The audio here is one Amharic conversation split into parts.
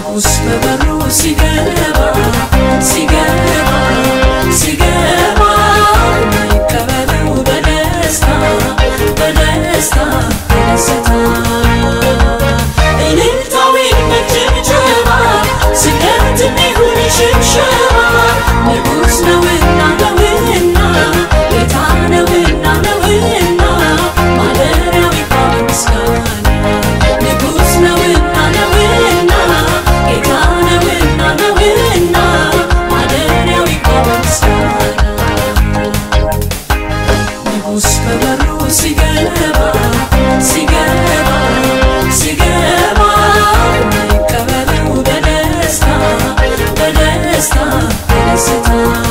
ንጉሥ በበሩ ሲገባ ሲገባ ሲገባ ይቀበለው በደስታ በደስታ በደስታ እልልታዊ መጨብጨባ ስገት ይሁን ሽብሸባ ንጉሥ ነውና ነውና ጌታ ነውና ነውና ማደሪያው ይግባ በምስጋና ንጉሥ ነውና ነውና ጌታ ነውና ነውና ማደሪያው ይግባ በምስጋና ንጉሥ በበሩ ሲገባ ሲገባ ሲገባ ይቀበለው በደስታ በደስታ በደስታ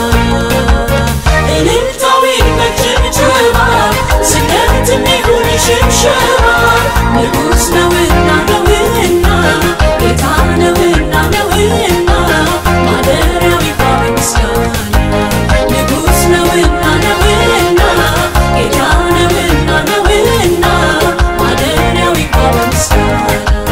እልልታዊ መጨብጨባ ስገት ይሁን ሽብሸባ ንጉሥ ነውና ነውና ጌታ ነውና ነውና ማደሪያው ይግባ በምስጋና ንጉሥ ነውና ነውና ጌታ ነውና ነውና ማደሪያው ይግባ በምስጋና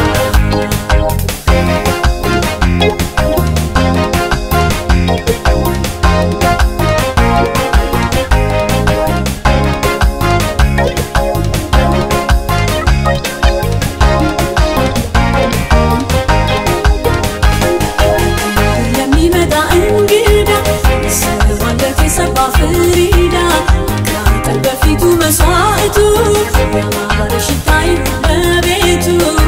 ለሚመጣ እንግዳ ሰዋለት የሰባ ፍሪዳ ከአጠር በፊቱ መስዋዕቱ ያማረ ሽታ ይሁን በቤቱ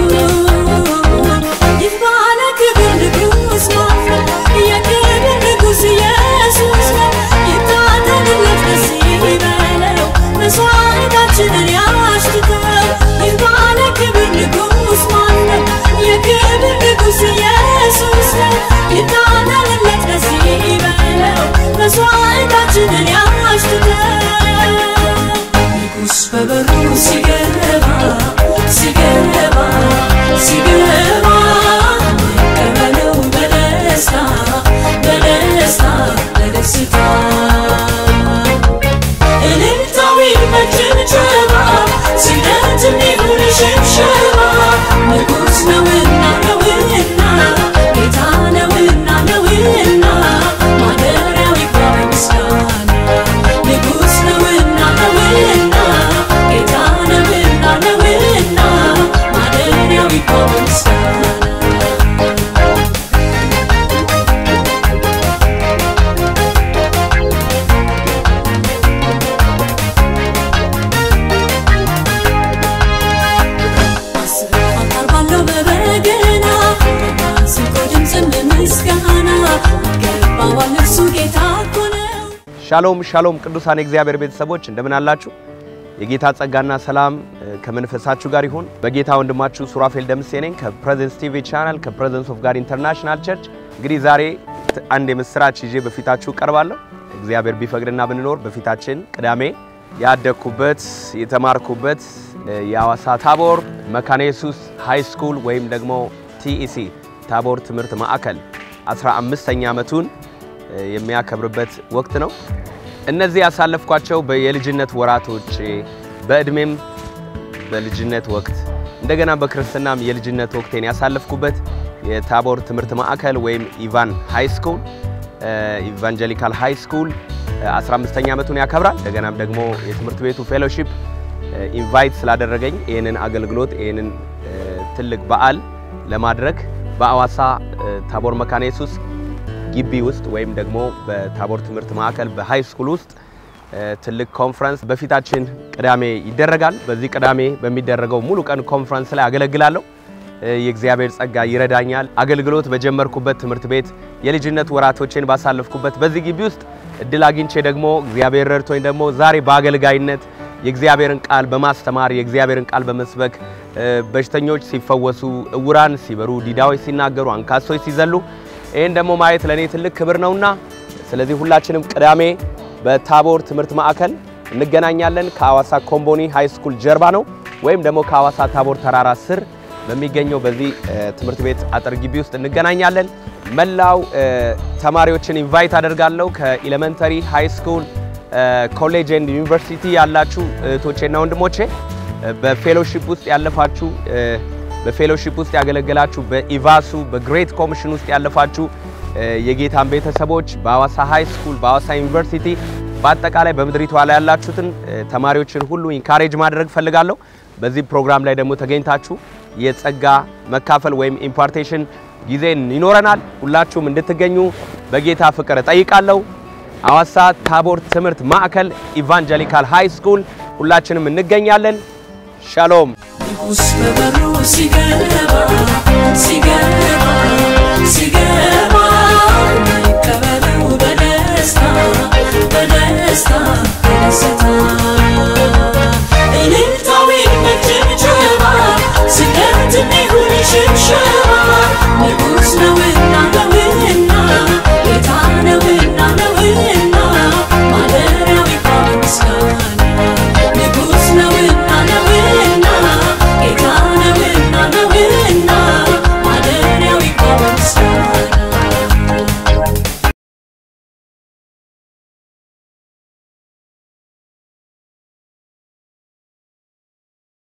ይህ ባለ ክብር ንጉሥ ነው የክብር ንጉሥ ኢየሱስ ነው ይታደልለት ደስ ይበለው መስዋዕታችንን ያሽትተው ይህ ባለ ክብር ንጉሥ ማን ነው የክብር ንጉሥ ኢየሱስ ነው ይታደልለት ደስ ይበለው መስዋዕታችንን ያሽትተው ንጉሥ በበሩ ሲገባ ሲገባ ሲገባ ይቀበለው በደስታ በደስታ በደስታ እልልታዊ መጨብጨባ ስግደት ይሁን ሽብሸባ ንጉሥ ነውና ነውና ጌታ ነውና ነውና ማደሪያው ይግባ በምስጋና ንጉሥ ነውና ነውና ጌታ ነውና ነውና ማደሪያው ይግባ በምስጋና አቀርባለሁ በበገና በማሲንቆ ድምፅም ምስጋና ይገባዋል እርሱ ጌታ እኮ ነው። ሻሎም ሻሎም ቅዱሳን የእግዚአብሔር ቤተሰቦች እንደምን አላችሁ? የጌታ ጸጋና ሰላም እ፣ ከመንፈሳችሁ ጋር ይሁን። በጌታ ወንድማችሁ ሱራፌል ደምሴ ነኝ ከፕሬዘንስ ቲቪ ቻናል ከፕሬዘንስ ኦፍ ጋድ ኢንተርናሽናል ቸርች። እንግዲህ ዛሬ ት- አንድ የምስራች ይዤ በፊታችሁ ቀርባለሁ። እግዚአብሔር ቢፈቅድና ብንኖር በፊታችን ቅዳሜ ያደግኩበት የተማርኩበት እ፣ የሐዋሳ ታቦር መካነ ኢየሱስ ሃይ ስኩል ወይም ደግሞ ቲኢሲ ታቦር ትምህርት ማዕከል 15ኛ ዓመቱን እ፣ የሚያከብርበት ወቅት ነው። እነዚህ ያሳለፍኳቸው የልጅነት ወራቶች በእድሜም በልጅነት ወቅት እንደገና በክርስትናም የልጅነት ወቅቴን ያሳለፍኩበት የታቦር ትምህርት ማዕከል ወይም ኢቫን ሃይ ስኩል ኢቫንጀሊካል ሃይ ስኩል 15ኛ ዓመቱን ያከብራል። እንደገናም ደግሞ የትምህርት ቤቱ ፌሎሺፕ ኢንቫይት ስላደረገኝ ይህንን አገልግሎት ይህንን እ፣ ትልቅ በዓል ለማድረግ በአዋሳ እ፣ ታቦር መካነ ኢየሱስ ግቢ ውስጥ ወይም ደግሞ በታቦር ትምህርት ማዕከል በሃይ ስኩል ውስጥ እ፣ ትልቅ ኮንፈረንስ በፊታችን ቅዳሜ ይደረጋል። በዚህ ቅዳሜ በሚደረገው ሙሉ ቀን ኮንፈረንስ ላይ አገለግላለሁ። እ፣ የእግዚአብሔር ጸጋ ይረዳኛል። አገልግሎት በጀመርኩበት ትምህርት ቤት የልጅነት ወራቶቼን ባሳለፍኩበት በዚህ ግቢ ውስጥ እድል አግኝቼ ደግሞ እግዚአብሔር ረድቶኝ ደግሞ ዛሬ በአገልጋይነት የእግዚአብሔርን ቃል በማስተማር የእግዚአብሔርን ቃል በመስበክ እ፣ በሽተኞች ሲፈወሱ፣ እውራን ሲበሩ፣ ዲዳዎች ሲናገሩ፣ አንካሶች ሲዘሉ ይህን ደግሞ ማየት ለእኔ ትልቅ ክብር ነውና ስለዚህ ሁላችንም ቅዳሜ በታቦር ትምህርት ማዕከል እንገናኛለን። ከሐዋሳ ኮምቦኒ ሃይ ስኩል ጀርባ ነው፣ ወይም ደግሞ ከሐዋሳ ታቦር ተራራ ስር በሚገኘው በዚህ እ፣ ትምህርት ቤት አጥር ግቢ ውስጥ እንገናኛለን። መላው እ፣ ተማሪዎችን ኢንቫይት አደርጋለሁ። ከኤሌመንተሪ ሃይ ስኩል፣ ኮሌጅ ኤንድ ዩኒቨርሲቲ ያላችሁ እህቶቼና ወንድሞቼ እ፣ በፌሎሺፕ ውስጥ ያለፋችሁ እ፣ በፌሎሺፕ ውስጥ ያገለገላችሁ፣ በኢቫሱ በግሬት ኮሚሽን ውስጥ ያለፋችሁ የጌታን ቤተሰቦች በሐዋሳ ሃይ ስኩል፣ በሐዋሳ ዩኒቨርሲቲ፣ በአጠቃላይ በምድሪቷ ላይ ያላችሁትን ተማሪዎችን ሁሉ ኢንካሬጅ ማድረግ ፈልጋለሁ። በዚህ ፕሮግራም ላይ ደግሞ ተገኝታችሁ የጸጋ መካፈል ወይም ኢምፓርቴሽን ጊዜ ይኖረናል። ሁላችሁም እንድትገኙ በጌታ ፍቅር እጠይቃለሁ። ሐዋሳ ታቦር ትምህርት ማዕከል ኢቫንጀሊካል ሃይ ስኩል ሁላችንም እንገኛለን። ሻሎም ንጉሥ በበሩ ሲገባ